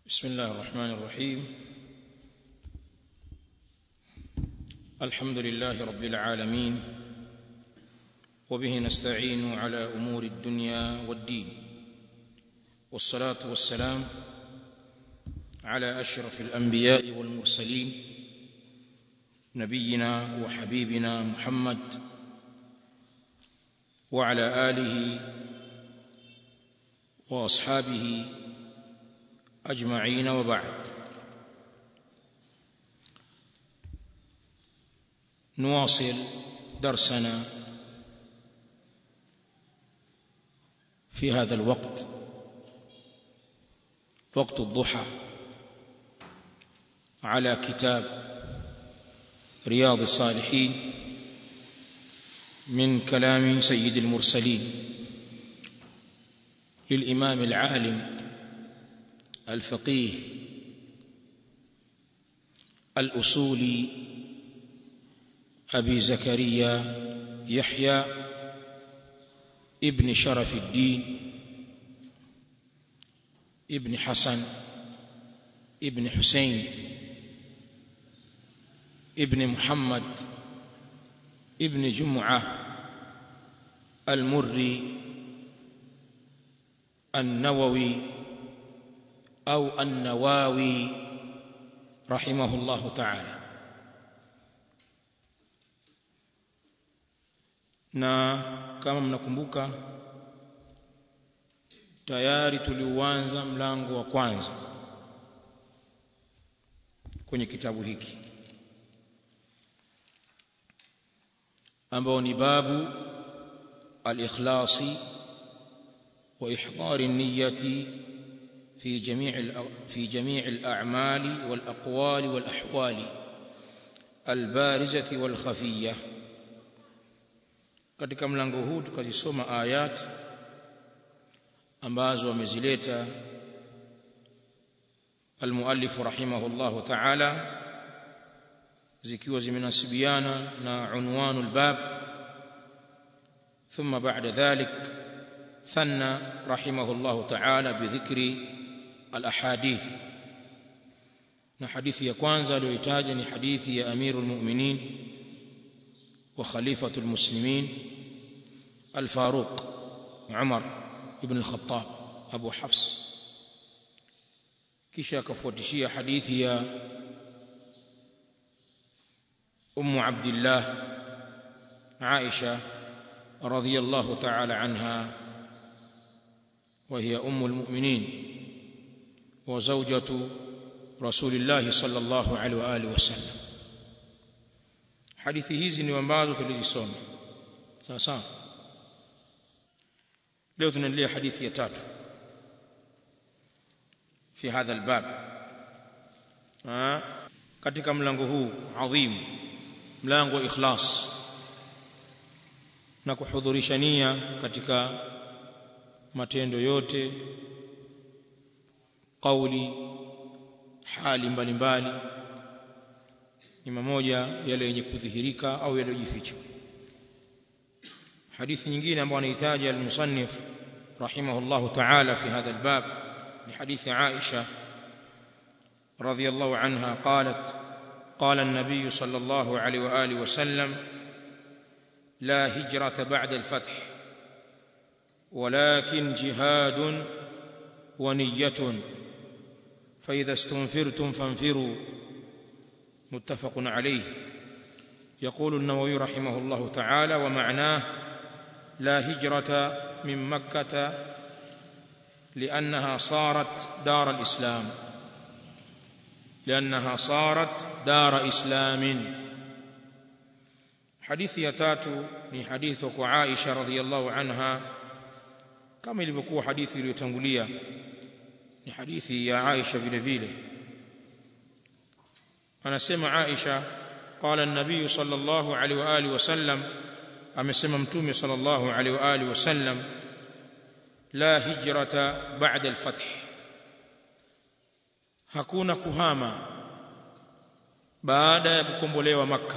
بسم الله الرحمن الرحيم الحمد لله رب العالمين وبه نستعين على امور الدنيا والدين والصلاه والسلام على اشرف الانبياء والمرسلين نبينا وحبيبنا محمد وعلى اله واصحابه اجمعين وبعد نواصل درسنا في هذا الوقت وقت الضحى على كتاب رياض الصالحين من كلام سيد المرسلين للامام العالم الفقيه الاصولي ابي زكريا يحيى ابن شرف الدين ابن حسن ابن حسين ابن محمد ابن جمعه المري النووي او النواوي رحمه الله تعالى na kama mnakumbuka tayari tuliuanza mlango wa kwanza kwenye kitabu hiki ambao ni babu al-ikhlasi wa ihdari an-niyyati في جميع في جميع الاعمال والاقوال والاحوال البارزه والخفيه katika mlango huu tukazisoma ayat ambazo wamezileta almuallif rahimahullahu ta'ala zikiwa zimenasibiana na unwanu albab thumma ba'da dhalik ثنى رحمه الله تعالى بذكر الاحاديث na hadithi ya kwanza aliyoitaja ni hadithi ya amirul mu'minin wa khalifatul muslimin al-faruq Umar ibn al-Khattab Abu Hafs kisha akafuatishia hadithi ya Ummu Abdullah Aisha radhiyallahu ta'ala anha وهي ام المؤمنين وزوجة رسول الله صلى الله عليه واله وسلم hadithi hizi ni ambazo tulizisoma sawa sawa leo tunaendelea hadithi ya tatu fi hadha albab katika mlango huu adhim mlango wa ikhlas na kuhudhurisha nia katika matendo yote kauli hali mbalimbali ni mamoja yale yenye kudhihirika au yale yojificha hadithi nyingine ambayo anahitaji al-musannif rahimahullah ta'ala fi hadha al-bab ni hadithi Aisha radhiyallahu anha qalat قال النبي صلى الله عليه واله وسلم لا هجرة بعد الفتح ولكن جهاد ونية فإذا استنفرتم فانفروا متفق عليه يقول النووي رحمه الله تعالى ومعناه لا هجرة من مكة لأنها صارت دار الإسلام لأنها صارت دار إسلام حديث يتاتو ni hadithi kwa Aisha radhiyallahu anha kama ilivyokuwa hadithi iliyotangulia ni hadithi ya Aisha vile vile anasema Aisha qala an-nabiy sallallahu alaihi wa alihi wasallam amesema mtume sallallahu alaihi wa alihi wasallam la hijrata ba'da al-fath hakuna kuhama baada ya kukombolewa makka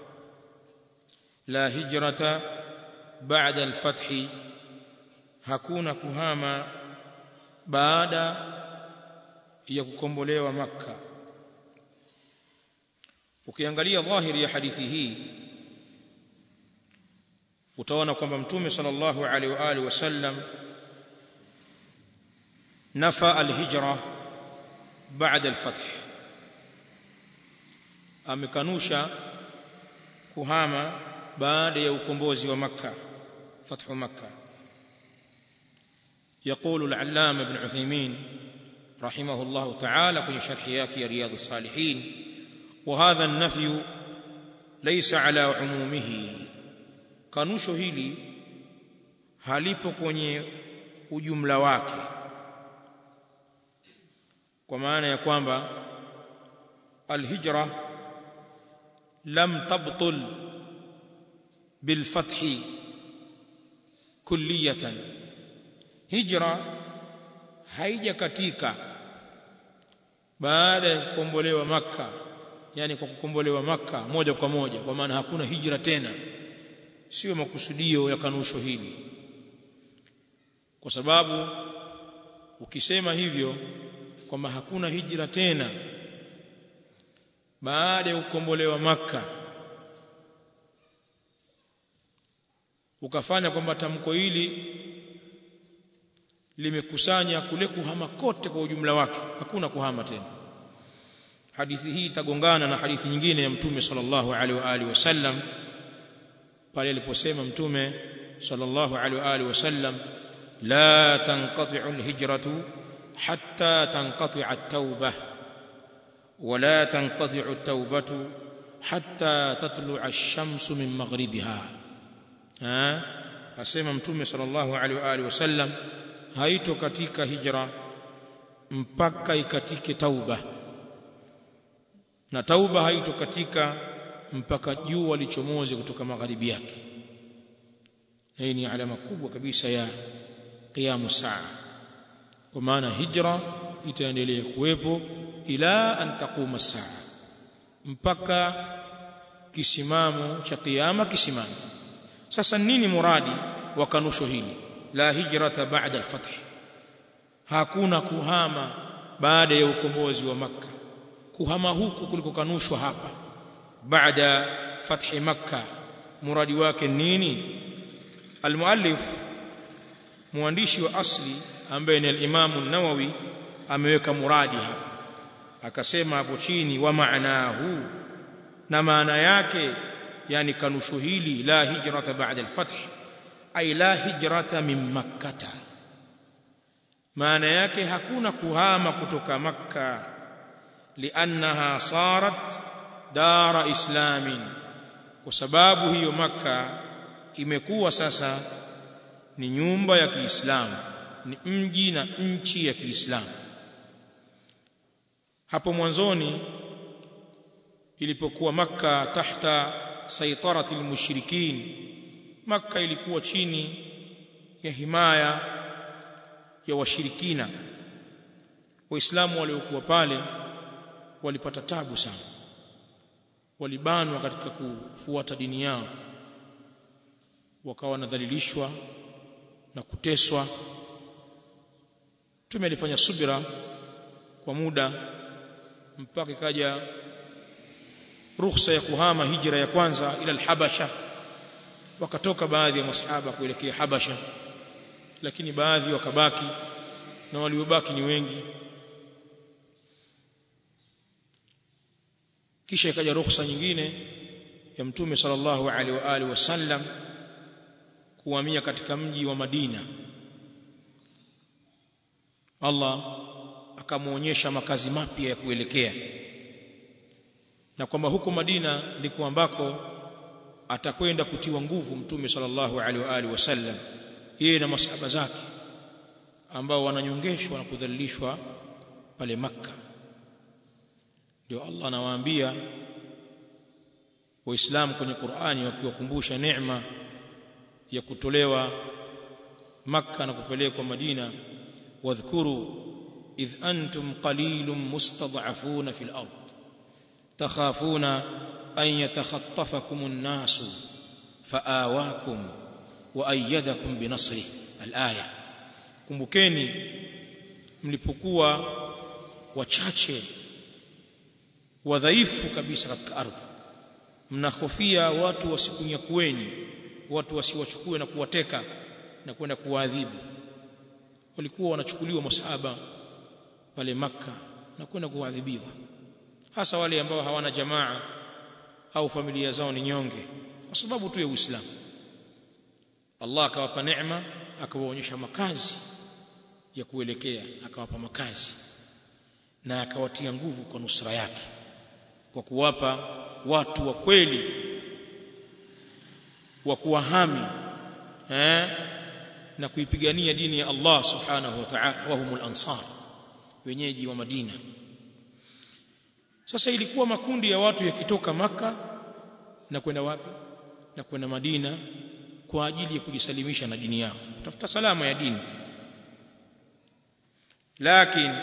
la hijrata ba'da al-fath hakuna kuhama baada ya kukombolewa makka ukiangalia dhahiri ya hadithi hii utaona kwamba mtume sallallahu alaihi wa alihi wasallam nafa alhijra baada alfath amekanusha kuhama baada ya ukombozi wa makka fathu makka يقول العلامه ابن عثيمين رحمه الله تعالى في شرح ياكي رياض الصالحين وهذا النفي ليس على عمومه kanusho hili halipo kwenye ujumla wake kwa maana ya kwamba alhijra lam tabtul bilfathi kulliyatan hijra haija katika baada ya kukombolewa makka yani kwa kukombolewa makka moja kwa moja kwa maana hakuna hijra tena sio makusudio ya kanusho hili kwa sababu ukisema hivyo kwamba hakuna hijra tena baada ya kukombolewa makka ukafanya kwamba tamko hili limekusanya kule kuhama kote kwa ujumla wake hakuna kuhama tena hadithi hii itagongana na hadithi nyingine ya mtume sallallahu alaihi wa alihi wasallam pale aliposema mtume sallallahu alaihi wa alihi wasallam la tanqati'u alhijratu hatta tanqati'a at-taubah ولا تنقطع التوبة حتى تطلع الشمس من مغربها ها asema mtume sallallahu alaihi wa alihi wasallam haito katika hijra mpaka ikatike tauba na tauba haito katika mpaka jua lichomoze kutoka magharibi yake hii ni alama kubwa kabisa ya qiyamu saa kwa maana hijra itaendelea kuwepo ila an taquma saa mpaka kisimamo cha kiyama kisimamo sasa nini muradi wa kanusho hili la hijrata ba'da al-fath hakuna kuhama baada ya ukombozi wa makka kuhama huku kuliko kanushwa hapa baada fathi makka muradi wake nini almuallif muandishi wa asli ambaye ni al-Imam an-Nawawi ameweka muradi hapa akasema hapo chini wa maanahu na maana yake yani kanusho hili la hijrata ba'da al-fath ay la hijrata min makkata maana yake hakuna kuhama kutoka makka liannaha sarat dara islamin kwa sababu hiyo makka imekuwa sasa ni nyumba ya Kiislamu ni mji na nchi ya Kiislamu hapo mwanzoni ilipokuwa makka tahta saitarati almushrikin makka ilikuwa chini ya himaya ya washirikina waislamu waliokuwa pale walipata tabu sana walibanwa katika kufuata dini yao wakawa wanadhalilishwa na kuteswa Mtume alifanya subira kwa muda mpaka ikaja ruhusa ya kuhama hijra ya kwanza ila al-Habasha wakatoka baadhi ya masahaba kuelekea Habasha lakini baadhi wakabaki na waliobaki ni wengi kisha ikaja ruhusa nyingine ya mtume sallallahu alaihi wa alihi wasallam kuhamia katika mji wa Madina Allah akamuonyesha makazi mapya ya kuelekea na kwamba huko Madina ndiko ambako atakwenda kutiwa nguvu mtume sallallahu alaihi wa alihi wasallam yeye na masahaba zake ambao wananyongeshwa na kudhalilishwa pale makka ndio Allah anawaambia waislamu kwenye Qur'ani wakiwakumbusha neema ya kutolewa makka na kupelekwa Madina wadhkuru idh antum qalilun mustad'afuna fil ard takhafuna an yatakhattafakum an-nasu faawakum wa ayyadakum binasrihi al-aya kumbukeni mlipokuwa wachache wadhaifu kabisa katika ardhi mnahofia watu wasikunyakueni watu wasiwachukue na kuwateka na kwenda kuwaadhibu walikuwa wanachukuliwa masahaba pale maka na kwenda kuadhibiwa hasa wale ambao hawana jamaa au familia zao ni nyonge kwa sababu tu ya Uislamu Allah akawapa neema akawaonyesha makazi ya kuelekea akawapa makazi na akawatia nguvu kwa nusra yake kwa kuwapa watu wa kweli wa kuwahami eh na kuipigania dini ya Allah subhanahu wa ta'ala wa humul ansar wenyeji wa Madina sasa ilikuwa makundi ya watu yakitoka maka na kwenda wapi na kwenda Madina kwa ajili ya kujisalimisha na dini yao kutafuta salama ya dini lakini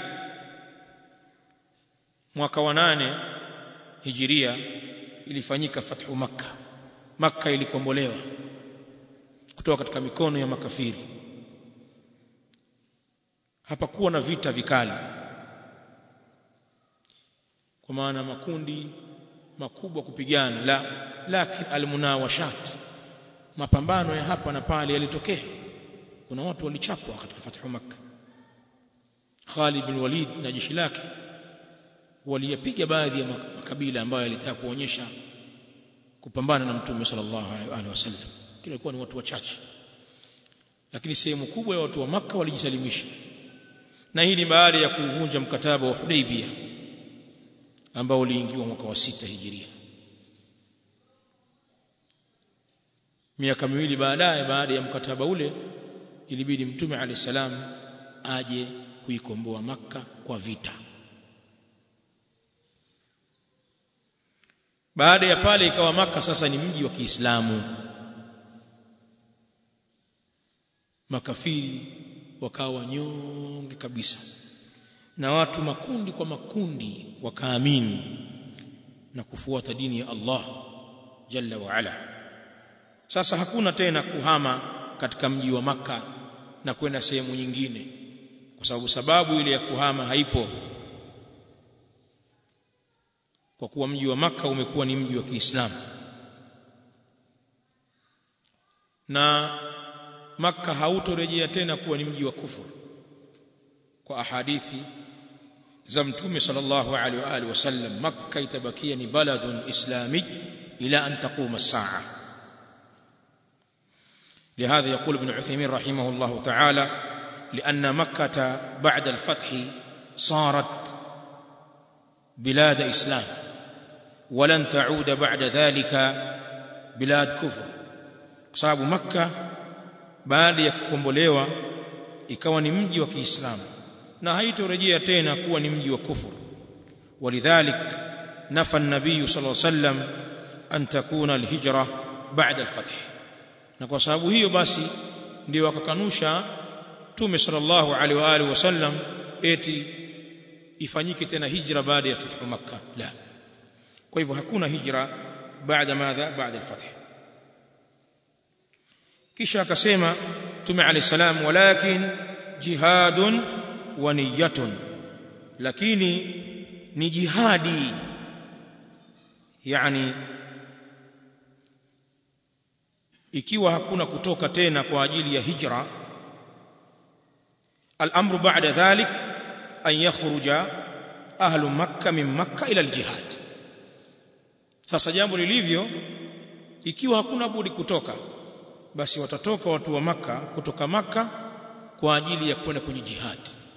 mwaka wa nane hijiria ilifanyika fathu makka makka ilikombolewa kutoka katika mikono ya makafiri hapakuwa na vita vikali kwa maana makundi makubwa kupigana la lakini almunawashat mapambano ya hapa na pale yalitokea kuna watu walichapwa katika fathu makka Khalid bin Walid na jeshi lake waliyapiga baadhi ya makabila ambayo yalitaka kuonyesha kupambana na mtume sallallahu alaihi wasallam kile ilikuwa ni watu wachache lakini sehemu kubwa ya watu wa maka walijisalimisha na hii ni baada ya kuvunja mkataba wa Hudaybiyah ambao uliingiwa mwaka wa sita hijiria miaka miwili baadaye baada ya mkataba ule ilibidi mtume alayhi salam aje kuikomboa maka kwa vita baada ya pale ikawa maka sasa ni mji wa Kiislamu makafiri wakawa nyonge kabisa na watu makundi kwa makundi wakaamini na kufuata dini ya Allah jalla wa ala sasa hakuna tena kuhama katika mji wa maka na kwenda sehemu nyingine kwa sababu sababu ile ya kuhama haipo kwa kuwa mji wa maka umekuwa ni mji wa Kiislamu na maka hautorejea tena kuwa ni mji wa kufuru kwa ahadithi za mtume sallallahu alaihi wa alihi wasallam makka itabakia ni baladun islami ila an taquma as-sa'a لهذا يقول ابن عثيمين رحمه الله تعالى لأن مكة بعد الفتح صارت بلاد إسلام ولن تعود بعد ذلك بلاد كفر sababu makka baada ya kukombolewa ikawa ni mji wa Kiislamu na haitorejea tena kuwa ni mji wa kufuru walidhalik nafa an-nabiy sallallahu alayhi wasallam an takuna al-hijra ba'da al-fath na kwa sababu hiyo basi ndio wakakanusha tume sallallahu alaihi wa alihi wasallam eti ifanyike tena hijra baada ya fathu makkah la kwa hivyo hakuna hijra baada madha baada al-fath kisha akasema tume alayhi salam walakin jihadun wa niyatun lakini ni jihadi yani ikiwa hakuna kutoka tena kwa ajili ya hijra al-amru ba'da dhalik an yakhruja ahlu makkah min makkah ila al-jihad sasa jambo lilivyo ikiwa hakuna budi kutoka basi watatoka watu wa maka kutoka maka kwa ajili ya kwenda kwenye jihad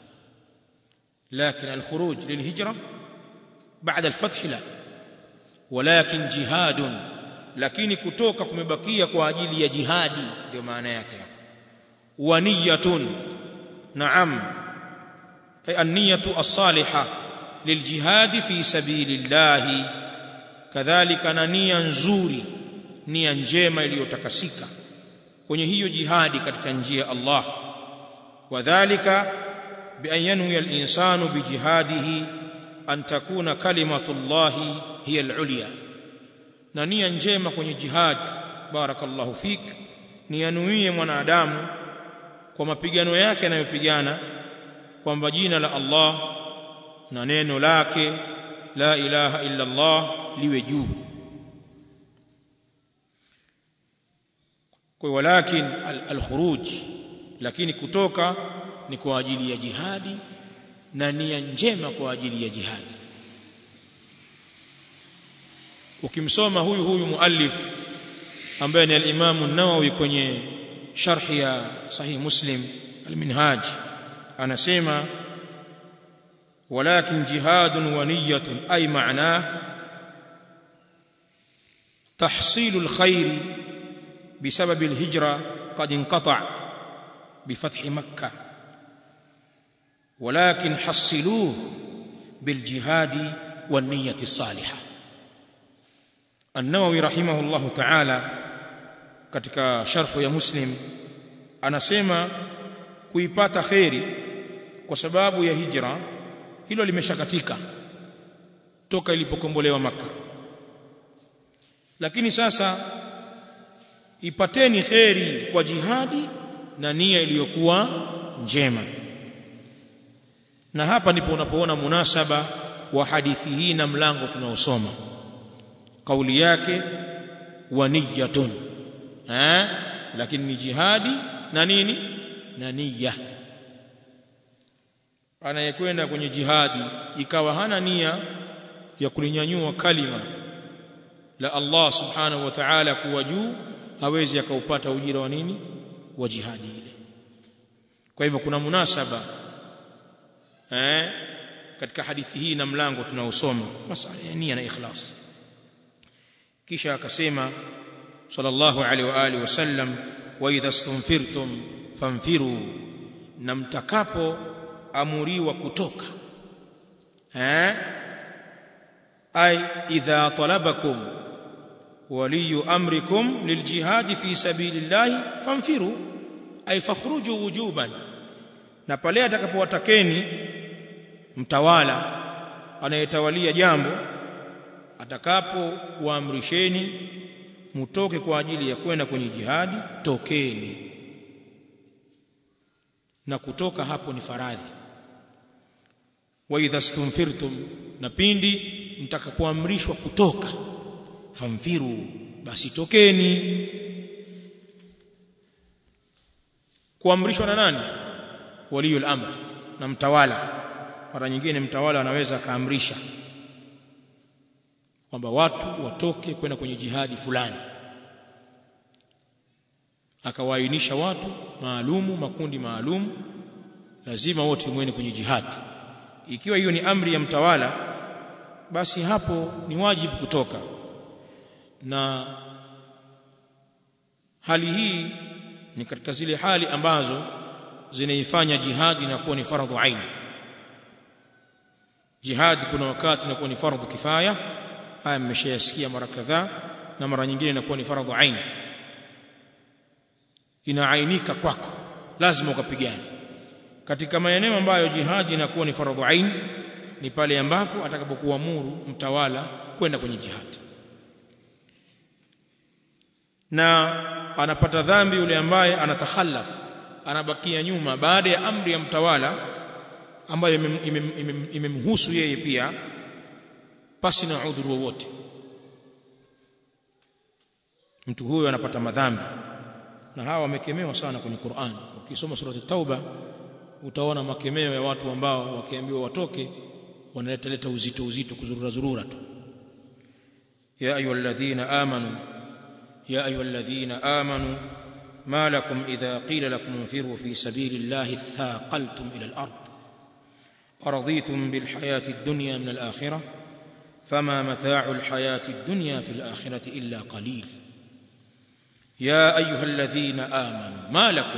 لكن الخروج للهجرة بعد الفتح لا ولكن جهاد lakini kutoka kumebakia kwa ajili ya jihadi ndio maana yake hapo wa niyatun naam ay an-niyatu as-salihah liljihad fi sabilillah kadhalika na nia nzuri nia njema iliyotakasika kwenye hiyo jihadi katika njia ya Allah wadhālika bi an yanwi al-insanu bi jihadihi an takuna kalimatullahi hiya al-ulya na nia njema kwenye jihad barakallahu fik ni yanuie mwanadamu kwa mapigano yake anayopigana kwamba jina la Allah na neno lake la ilaha illa Allah liwe juu kwa walakin al-khuruj lakini kutoka ni kwa ajili ya jihadi na nia njema kwa ajili ya jihadi ukimsoma huyu huyu muallif ambaye ni al-Imam an-Nawawi kwenye sharh ya sahih Muslim al-Minhaj anasema ولكن جهاد ونية أي معناه تحصيل الخير بسبب الهجرة قد انقطع بفتح مكة ولكن حصلوه بالجهاد والنية الصالحة النووي رحمه الله تعالى katika sharh ya Muslim anasema kuipata khairi kwa sababu ya hijra hilo limeshakatika toka ilipokombolewa maka lakini sasa ipateni kheri kwa jihadi na nia iliyokuwa njema na hapa ndipo unapoona munasaba wa hadithi hii na mlango tunaosoma kauli yake wa niyatun eh lakini ni jihadi na nini na niyya anayekwenda kwenye jihadi ikawa hana nia ya kulinyanyua kalima la Allah subhanahu wa ta'ala kuwa juu hawezi akaupata ujira wa nini wa jihadi ile kwa hivyo kuna munasaba eh katika hadithi hii na mlango tunaosoma masala ya nia na ikhlas kisha akasema sallallahu alaihi wa alihi wasallam wa idha stunfirtum famfiru na mtakapo amuriwa kutoka eh ay idha talabakum waliyu amrikum liljihad fi sabilillahi famfiru ay fakhruju wujuban na pale atakapowatakeni mtawala anayetawalia jambo atakapo waamrisheni mutoke kwa ajili ya kwenda kwenye jihadi tokeni na kutoka hapo ni faradhi wa idha stunfirtum na pindi mtakapoamrishwa kutoka famfiru basi tokeni kuamrishwa na nani waliyul amr na mtawala mara nyingine mtawala anaweza kaamrisha kwamba watu watoke kwenda kwenye jihadi fulani akawaainisha watu maalumu makundi maalumu lazima wote mwene kwenye jihadi ikiwa hiyo ni amri ya mtawala basi hapo ni wajibu kutoka na hali hii ni katika zile hali ambazo zinaifanya jihadi na kuwa ni fardhu ain jihadi kuna wakati inakuwa ni fardhu kifaya haya mmeshayasikia mara kadhaa na mara nyingine inakuwa ni fardhu ain inaainika kwako lazima ukapigane katika maeneo ambayo jihadi inakuwa ni fardhu ain ni pale ambapo atakapokuamuru mtawala kwenda kwenye jihadi na anapata dhambi yule ambaye anatakhallaf anabakia nyuma baada ya amri ya mtawala ambayo imemhusu yeye pia pasi na udhuru wowote mtu huyo anapata madhambi na hawa wamekemewa sana kwenye Qur'an ukisoma surati tauba utaona makemeo ya watu ambao wakiambiwa watoke wanaleta leta uzito uzito kuzurura zurura tu ya ayyuhalladhina amanu ya ayyuhalladhina amanu ma lakum idha qila lakum infiru fi sabilillahi thaqaltum ila al-ard araditum bil hayati ad-dunya min al-akhirah fama mata'u al-hayati ad-dunya fi al-akhirati illa qalil ya ayyuhalladhina amanu ma lakum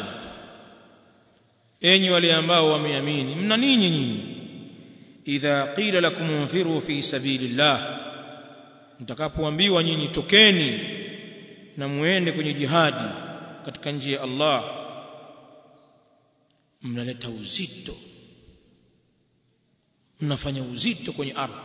enyi wale ambao wameamini mna nini nyinyi idha qila lakum unfiru fi sabilillah mtakapoambiwa nyinyi tokeni na muende kwenye jihadi katika njia ya Allah mnaleta uzito mnafanya uzito kwenye ardhi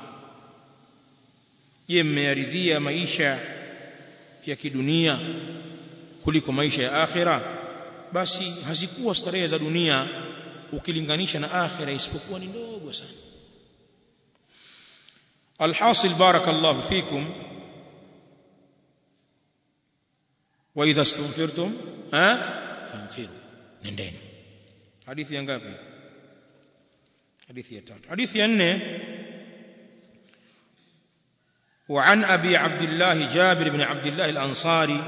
je mmearidhia maisha ya kidunia kuliko maisha ya akhira basi hazikuwa starehe za dunia ukilinganisha na akhira isipokuwa ni ndogo sana alhasil barakallahu fikum wa idha istunfirtum ha fanfiru nendeni hadithi ya ngapi hadithi ya tatu hadithi ya nne وعن ابي عبد الله جابر بن عبد الله الانصاري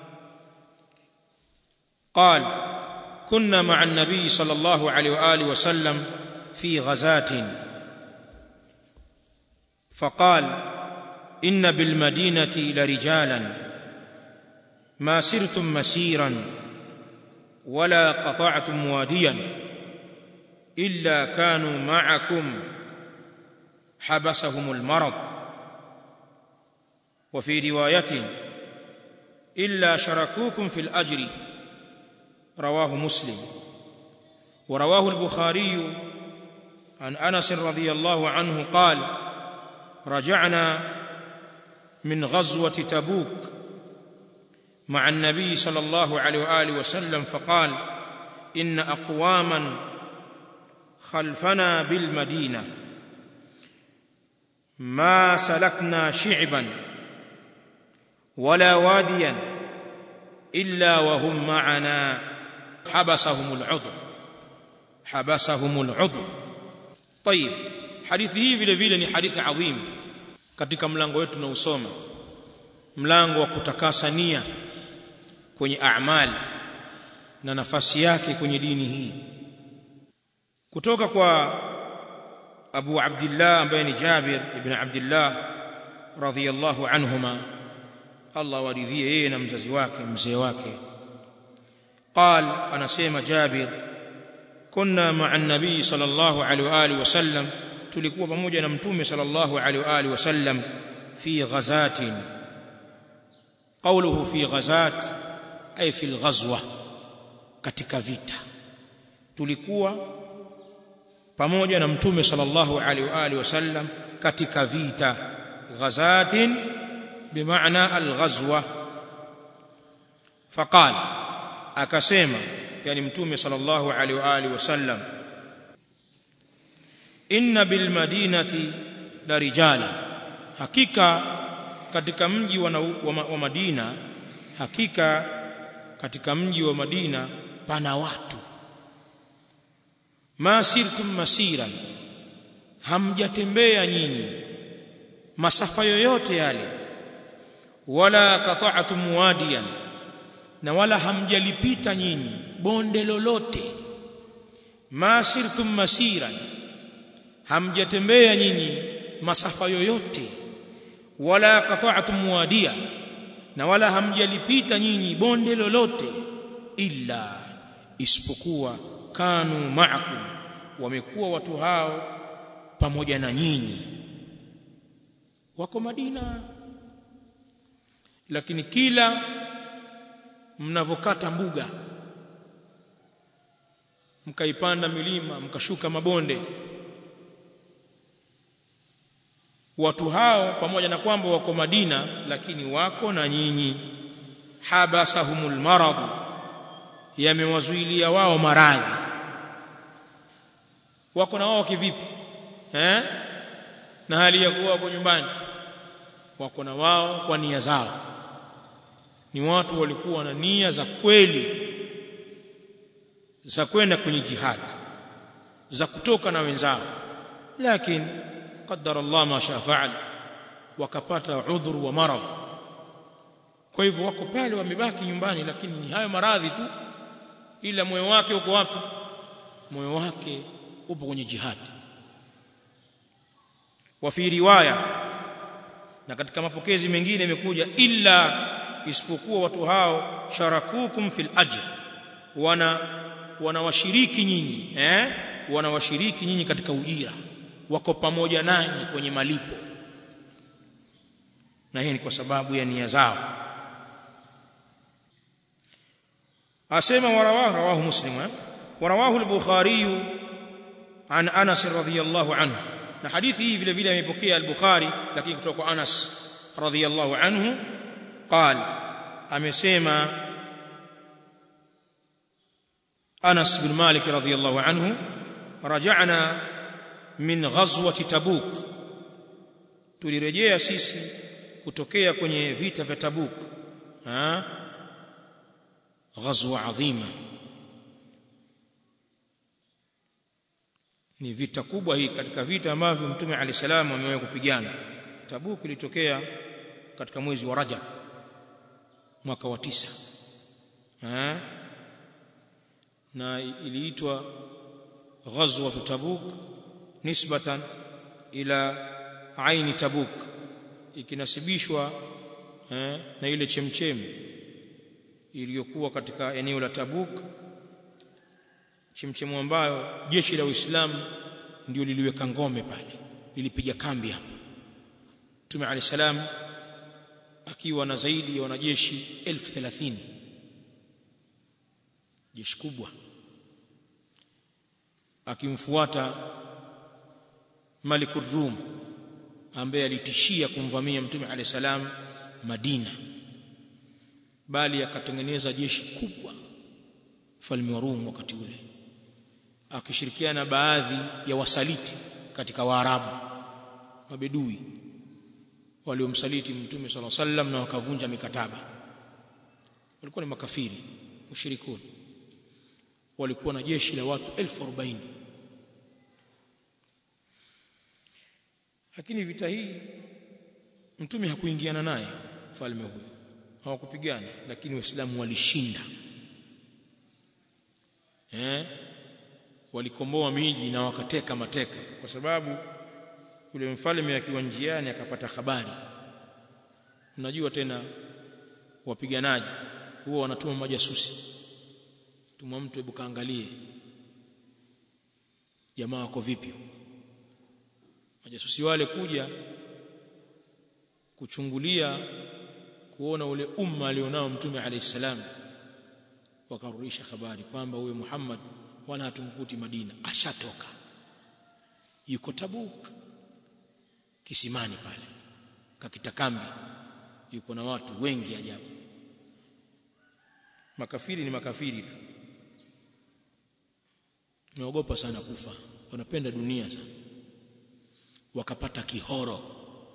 قال كنا مع النبي صلى الله عليه واله وسلم في غزاه فقال ان بالمدينه لرجالا ما سرتم مسيرا ولا قطعتم واديا الا كانوا معكم حبسهم المرض وفي روايه الا شركوكم في الاجر رواه مسلم ورواه البخاري عن انس رضي الله عنه قال رجعنا من غزوه تبوك مع النبي صلى الله عليه واله وسلم فقال ان اقواما خلفنا بالمدينه ما سلكنا شعبا ولا واديا الا وهم معنا حبسهم العذر حبسهم العذر طيب hadithi hii vile vile ni hadithi adhim katika mlango wetu tunausoma mlango wa kutakasa nia kwenye a'mal na nafasi yake kwenye dini hii kutoka kwa Abu Abdullah ambaye ni Jabir ibn Abdullah radhiyallahu anhuma Allah waridhie yeye na mzazi wake mzee wake قال anasema Jabir kunna ma'a an-nabii sallallahu alaihi wa alihi wasallam tulikuwa pamoja na mtume sallallahu alaihi wa alihi wasallam fi ghazatin qawluhu fi ghazat ay fi al-ghazwa katika vita tulikuwa pamoja na mtume sallallahu alaihi wa alihi wasallam katika vita ghazatin bimaana al-ghazwa faqal akasema yani mtume sallallahu alaihi wa alihi wasallam inna bil madinati la rijala hakika katika mji wa, wa, wa Madina hakika katika mji wa Madina pana watu ma sirtum masiran hamjatembea nyinyi masafa yoyote yale wala qata'tum wadiyan na wala hamjalipita nyinyi bonde lolote ma sirtum masiran hamjatembea nyinyi masafa yoyote wala qata'tum wadiya na wala hamjalipita nyinyi bonde lolote illa isipokuwa kanu ma'akum wamekuwa watu hao pamoja na nyinyi wako Madina lakini kila mnavokata mbuga mkaipanda milima mkashuka mabonde watu hao pamoja na kwamba wako Madina lakini wako na nyinyi habasahumul marad yamewazuilia wao maradhi wako na wao kivipi eh na hali ya kuwa wako nyumbani wako na wao kwa nia zao ni watu walikuwa na nia za kweli za kwenda kwenye jihad za kutoka na wenzao lakini qaddara Allah ma shaa faal wakapata udhuru wa maradhi kwa hivyo wako pale wamebaki nyumbani lakini ni hayo maradhi tu ila moyo wake uko wapi moyo wake upo kwenye jihad wa fi riwaya na katika mapokezi mengine imekuja illa isipokuwa watu hao sharakukum fil ajr wana wanawashiriki nyinyi eh wanawashiriki nyinyi katika ujira wako pamoja nanyi kwenye malipo na hii ni kwa sababu ya nia zao asema warawahu rawahu muslim eh? warawahu al-bukhari an anas radhiyallahu anhu na hadithi hii vile vile amepokea al-bukhari lakini kutoka kwa anas radhiyallahu anhu قال amesema Anas bin Malik radhiyallahu anhu raja'na min ghazwati Tabuk tulirejea sisi kutokea kwenye vita vya Tabuk ha ghazwa adhima ni vita kubwa hii katika vita ambavyo mtume ali salam amewahi kupigana Tabuk ilitokea katika mwezi wa Rajab mwaka wa tisa ha? na iliitwa ghazwa Tabuk nisbatan ila aini Tabuk ikinasibishwa eh, na ile chemchemi iliyokuwa katika eneo la Tabuk chemchemu ambayo jeshi la Uislamu ndio liliweka ngome pale lilipiga kambi hapo Mtume Ali salam akiwa na zaidi ya wanajeshi elfu thelathini jeshi kubwa akimfuata Malikur Rum ambaye alitishia kumvamia Mtume Ali salam Madina bali akatengeneza jeshi kubwa mfalme wa Rum wakati ule akishirikiana baadhi ya wasaliti katika Waarabu mabedui waliomsaliti Mtume صلى الله عليه na wakavunja mikataba walikuwa ni makafiri mushrikuni walikuwa na jeshi la watu elfu arobaini lakini vita hii mtume hakuingiana naye mfalme huyo hawakupigana lakini waislamu walishinda eh walikomboa miji na wakateka mateka kwa sababu yule mfalme akiwa njiani akapata habari unajua tena wapiganaji huwa wanatuma majasusi tuma mtu hebu kaangalie jamaa wako vipi majasusi wale kuja kuchungulia kuona ule umma alionao mtume alayhi salam wakarudisha habari kwamba huyo Muhammad wala hatumkuti Madina ashatoka yuko Tabuk kisimani pale kakita kambi yuko na watu wengi ajabu makafiri ni makafiri tu naogopa sana kufa wanapenda dunia sana wakapata kihoro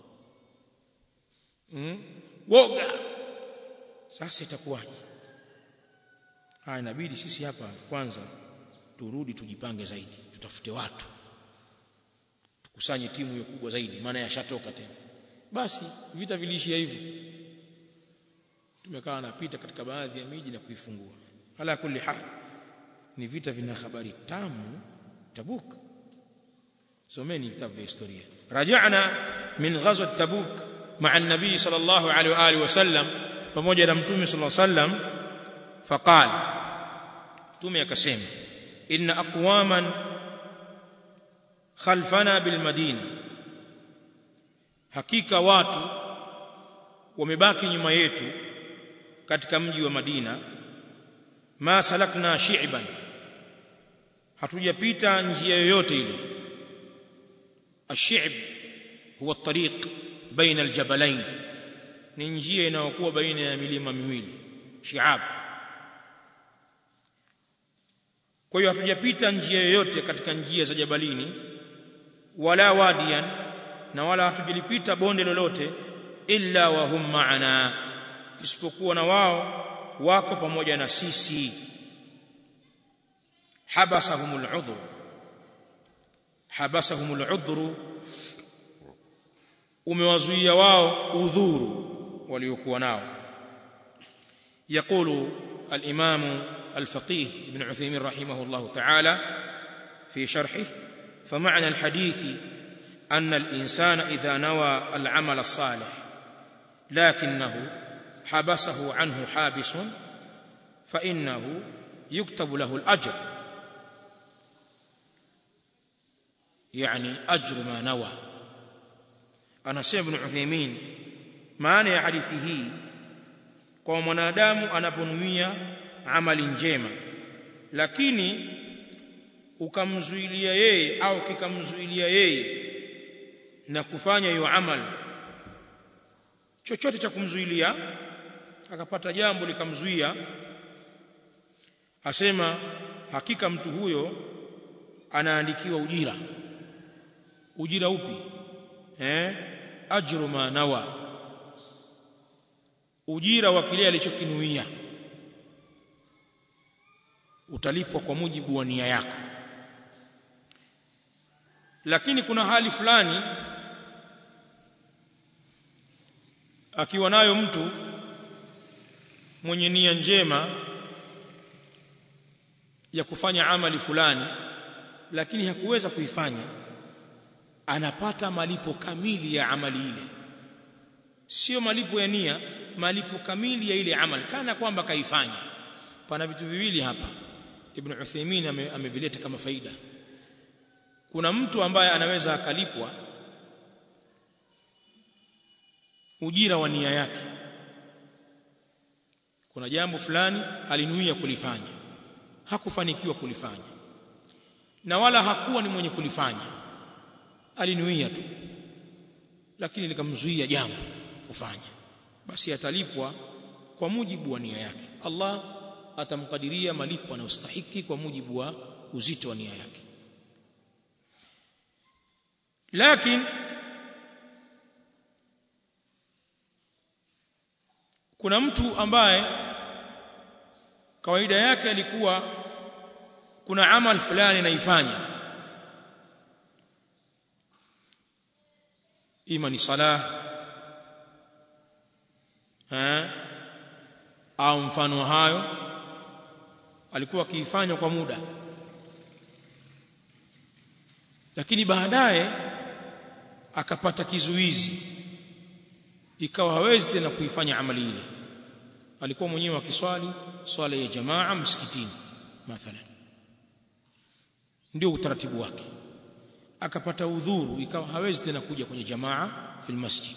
mm? woga sasa itakuwaje haya inabidi sisi hapa kwanza turudi tujipange zaidi tutafute watu tukusanye timu hiyo kubwa zaidi maana yashatoka tena basi vita viliishia hivyo tumekaa napita katika baadhi ya miji na kuifungua ala kulli hal ni vita vina habari tamu tabuk someni vitabu vya historia rajana min ghazwat tabuk ma'a an-nabi sallallahu alaihi wa alihi wasallam pamoja na mtume sallallahu alaihi wasallam faqal mtume akasema inna aqwaman khalfana bil madina hakika watu wamebaki nyuma yetu katika mji wa Madina ma salakna shi'ban hatujapita njia yoyote ile ash-shi'b huwa at-tariq baina al-jabalain ni njia inayokuwa baina ya milima miwili shi'ab kwa hiyo hatujapita njia yoyote katika njia za jabalini wala wadiyan na wala hatujalipita bonde lolote illa wa hum ma'ana isipokuwa na wao wako pamoja na sisi habasahumul udhr habasahumul udhr umewazuia wao udhuru waliokuwa nao يقول الإمام الفقيه ابن عثيمين رحمه الله تعالى في شرحه فمعنى الحديث أن الإنسان إذا نوى العمل الصالح لكنه حبسه عنه حابس فإنه يكتب له الأجر يعني أجر ما نوى أنا سيد بن عثيمين maana ya hadithi hii kwa mwanadamu anaponuia amali njema lakini ukamzuilia yeye au kikamzuilia yeye na kufanya hiyo amali chochote cha kumzuilia akapata jambo likamzuia asema hakika mtu huyo anaandikiwa ujira ujira upi eh ajru ma nawa ujira wa kile alichokinuia utalipwa kwa mujibu wa nia yako lakini kuna hali fulani akiwa nayo mtu mwenye nia njema ya kufanya amali fulani lakini hakuweza kuifanya anapata malipo kamili ya amali ile sio malipo ya nia malipo kamili ya ile amali kana kwamba kaifanya pana vitu viwili hapa ibn Uthaymeen amevileta ame kama faida kuna mtu ambaye anaweza akalipwa ujira wa nia yake kuna jambo fulani alinuia kulifanya hakufanikiwa kulifanya na wala hakuwa ni mwenye kulifanya alinuia tu lakini likamzuia jambo kufanya basi atalipwa kwa mujibu wa nia yake Allah atamkadiria malipo anayostahiki kwa mujibu wa uzito wa nia yake lakini kuna mtu ambaye kawaida yake alikuwa kuna amal fulani naifanya ima ni sala eh au mfano hayo alikuwa akiifanya kwa muda lakini baadaye akapata kizuizi ikawa hawezi tena kuifanya amali ile alikuwa mwenyewe akiswali swala ya jamaa msikitini mathalan ndio utaratibu wake akapata udhuru ikawa hawezi tena kuja kwenye jamaa fil masjid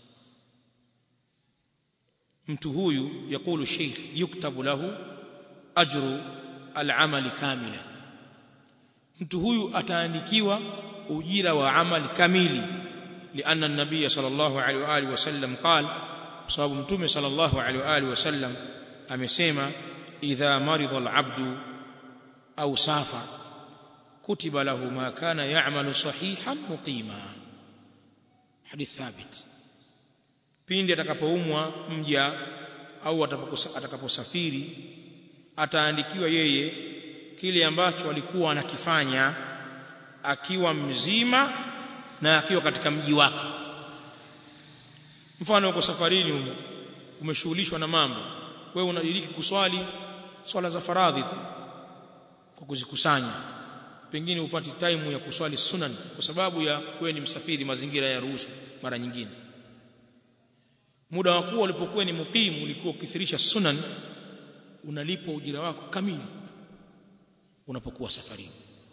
mtu huyu yakulu sheikh yuktabu lahu ajru al-amali kamilan mtu huyu ataandikiwa ujira wa amali kamili لأن النبي صلى الله عليه وآله وسلم قال بسبب متوم صلى الله عليه وآله وسلم أمسيما إذا مرض العبد أو سافر كتب له ما كان يعمل صحيحا مقيما حديث ثابت pindi atakapoumwa mja au atakaposafiri ataandikiwa yeye kile ambacho alikuwa anakifanya akiwa mzima na akiwa katika mji wake mfano uko safarini huko umeshughulishwa na mambo wewe unadiriki kuswali swala za faradhi tu kwa kuzikusanya pengine upati time ya kuswali sunan kwa sababu ya wewe ni msafiri mazingira ya ruhusu mara nyingine muda wa kuwa ulipokuwa ni mukimu ulikuwa ukithirisha sunan unalipwa ujira wako kamili unapokuwa safarini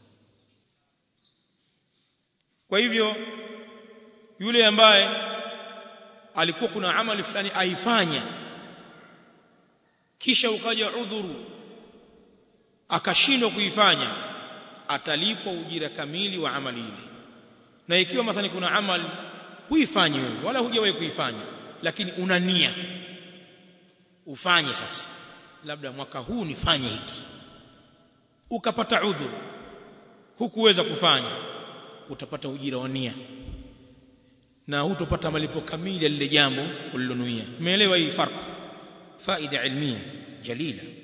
kwa hivyo yule ambaye alikuwa kuna amali fulani aifanya kisha ukaja udhuru akashindwa kuifanya atalipwa ujira kamili wa amali ile na ikiwa mathalan kuna amali huifanyi wewe wala hujawahi kuifanya lakini una nia ufanye sasa labda mwaka huu nifanye hiki ukapata udhuru hukuweza kufanya utapata ujira wa nia na hutopata malipo kamili ya lile jambo ulilonuia umeelewa hii farq faida ilmia jalila